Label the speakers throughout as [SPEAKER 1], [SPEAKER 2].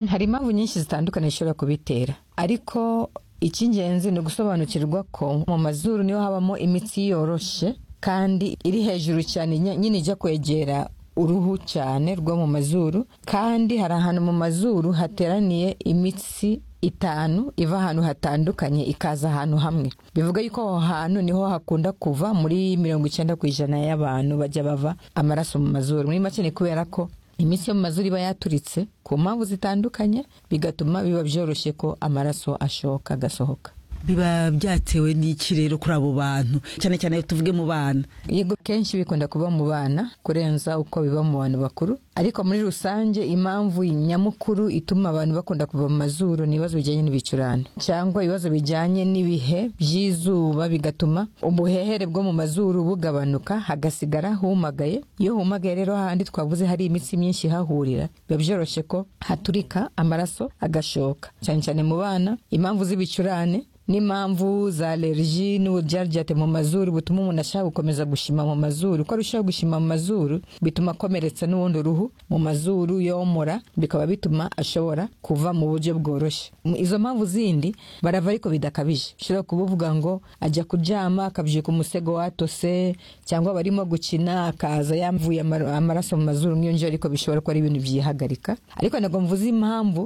[SPEAKER 1] hari impamvu nyinshi zitandukanye zishobora kubitera ariko icy'ingenzi ni ugusobanukirwa ko mu mazuru niho habamo imitsi yoroshye kandi iri hejuru cyane nyine ijya kwegera uruhu cyane rwo mu mazuru kandi hari ahantu mu mazuru hateraniye imitsi itanu iva ahantu hatandukanye ikaza ahantu hamwe bivuga yuko aho hantu niho hakunda kuva muri mirongo icyenda ku ijana y'abantu bajya bava amaraso mu mazuru muri make ni kubera ko imitsi yo mu mazuru iba yaturitse ku mpamvu zitandukanye bigatuma biba byoroshye ko amaraso ashoka agasohoka
[SPEAKER 2] biba byatewe n'iki rero kuri abo bantu cyane cyane tuvuge mu bana
[SPEAKER 1] yego kenshi bikunda kuba mu bana kurenza uko biba mu bantu bakuru ariko muri rusange impamvu nyamukuru ituma abantu bakunda kuva mu mazuru ni ibibazo bijyanye n'ibicurane cyangwa ibibazo bijyanye n'ibihe by'izuba bigatuma ubuhehere bwo mu mazuru bugabanuka hagasigara humagaye iyo humagaye rero hahandi twavuze hari imitsi myinshi ihahurira biba byoroshye ko haturika amaraso agashoka cyane cyane mu bana impamvu z'ibicurane n'impamvu za alerji n'uburyaryate mu mazuru butuma umuntu ashaka gukomeza gushima mu mazuru ko arushaho gushima mu mazuru bituma akomeretsa n'ubundi uruhu mu mazuru yomora bikaba bituma ashobora kuva mu buryo bworoshye izo mpamvu zindi barava ariko bidakabije ushobora kubuvuga ngo ajya kuryama akabyuka umusego watose cyangwa barimo gukina akaza yamvuye amaraso mu mazuru nk'iyo ariko bishobora kuba ari ibintu byihagarika ariko ntabwo mvuze impamvu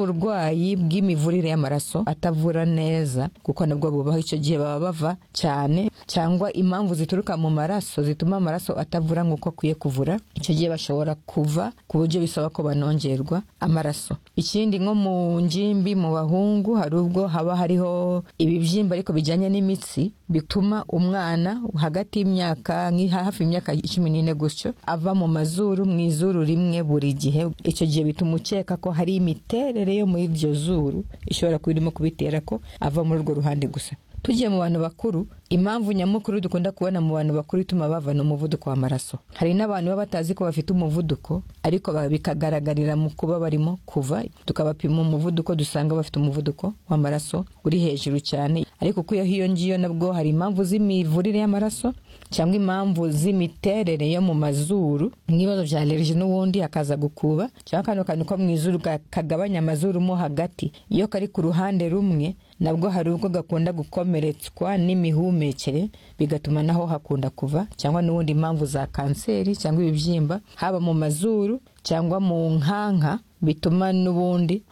[SPEAKER 1] z'uburwayi bw'imivurire y'amaraso atavura neza kuko nabwo bubaho icyo gihe baba bava cyane cyangwa impamvu zituruka mu maraso zituma amaraso atavura nk'uko akwiye kuvura icyo gihe bashobora kuva ku buryo bisaba ko banongerwa amaraso ikindi nko mu ngimbi mu bahungu hari ubwo haba hariho ibibyimba ariko bijyanye n'imitsi bituma umwana hagati y'imyaka hafi y'imyaka cumi n'ine gutyo ava mu mazuru mu izuru rimwe buri gihe icyo gihe bituma ukeka ko hari imiterere yo muri iryo zuru ishobora kuba irimo kubitera ko ava muri urwo ruhande gusa tugiye mu bantu bakuru impamvu nyamukuru dukunda kubona mu bantu bakuru ituma bavana umuvuduko w'amaraso hari n'abantu baba batazi ko bafite umuvuduko ariko bikagaragarira mu kuba barimo kuva tukabapima umuvuduko dusanga bafite umuvuduko w'amaraso uri hejuru cyane ariko kuyo iyo ngiyo nabwo hari impamvu z'imivurire y'amaraso cyangwa impamvu z'imiterere yo mu mazuru nk'ibibazo bya alerji n'ubundi hakaza gukuba cyangwa kano kantu ko mu izuru kagabanya amazuru mo hagati iyo kari ku ruhande rumwe nabwo hari ubwo gakunda gukomeretswa n'imihumekere bigatuma naho hakunda kuva cyangwa n'ubundi impamvu za kanseri cyangwa ibibyimba haba mu mazuru cyangwa mu nkanka bituma n'ubundi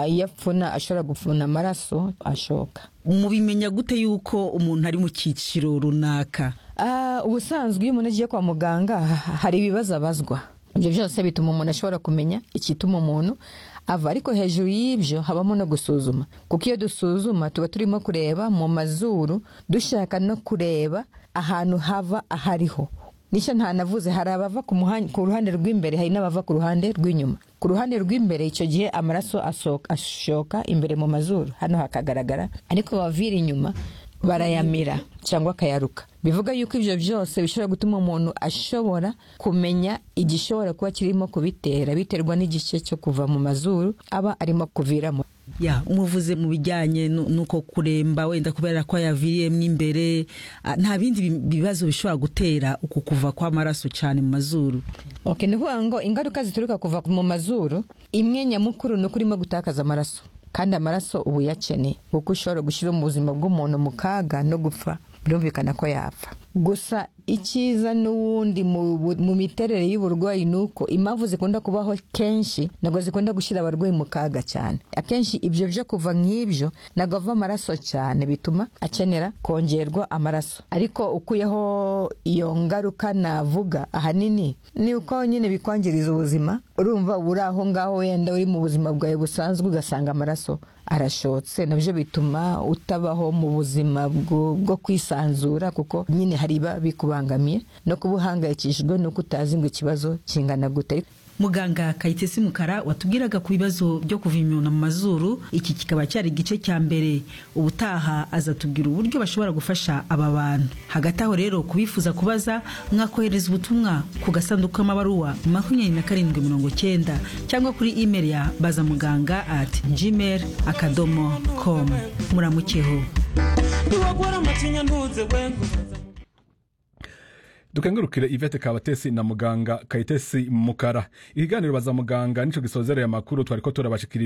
[SPEAKER 1] iyo apfuna ashobora gupfuna amaraso ashoka
[SPEAKER 2] mubimenya gute yuko umuntu ari mu cyiciro runaka
[SPEAKER 1] ubusanzwe iyo umuntu agiye kwa muganga hari ibibazo abazwa ibyo byose bituma umuntu ashobora kumenya igituma umuntu ava ariko hejuru y'ibyo habamo no gusuzuma kuko iyo dusuzuma tuba turimo kureba mu mazuru dushaka no kureba ahantu hava ahariho nicyo ntanavuze hari abava ku ruhande rw'imbere hari n'abava ku ruhande rw'inyuma ku ruhande rw'imbere icyo gihe amaraso ashoka imbere mu mazuru hano hakagaragara ariko bavira inyuma barayamira cyangwa akayaruka bivuga yuko ibyo byose bishobora gutuma umuntu ashobora kumenya igishobora kuba kirimo kubitera biterwa n'igice cyo kuva mu mazuru aba arimo kuviramo
[SPEAKER 2] ya umuvuze mu bijyanye n'uko kuremba wenda kubera ko yaviriyemo imbere nta bindi bibazo bishobora gutera uku kuva kw'amaraso cyane mu mazuru
[SPEAKER 1] ok ni ukuvuga ngo ingaruka zituruka kuva mu mazuru imwe nyamukuru ni uko urimo gutakaza amaraso kandi amaraso ubu yakeneye kuko ushobora gushyira mu buzima bw'umuntu mu kaga no gupfa birumvikana ko yapfa gusa icyiza n'ubundi mu miterere y'uburwayi ni uko impamvu zikunda kubaho kenshi ntabwo zikunda gushyira abarwayi mu kaga cyane akenshi ibyo byo kuva nk'ibyo ntabwo ava amaraso cyane bituma akenera kongerwa amaraso ariko ukuyeho iyo ngaruka navuga ahanini ni uko nyine bikwangiriza ubuzima urumva uri aho ngaho wenda uri mu buzima bwawe busanzwe ugasanga amaraso arashotse nabyo bituma utabaho mu buzima bwo kwisanzura kuko nyine hari iba bikubangamiye no kuba uhangayikishijwe nuko utazi ngo ikibazo kingana gute
[SPEAKER 2] muganga kayitesi mukara watubwiraga ku bibazo byo kuva inyuma mu mazuru iki kikaba cyari igice cya mbere ubutaha azatubwira uburyo bashobora gufasha aba bantu hagati aho rero kubifuza kubaza mwakohereza ubutumwa ku gasanduku k'amabaruwa makumyabiri na karindwi mirongo cyenda cyangwa kuri imeri ya baza muganga ati jimeri akadomo komu muramukeho
[SPEAKER 3] dukengurukire ivete kabatesi na muganga kayitesi mukara ikiganiro baza muganga nicyo gisozereye amakuru twari ko turabashikiriza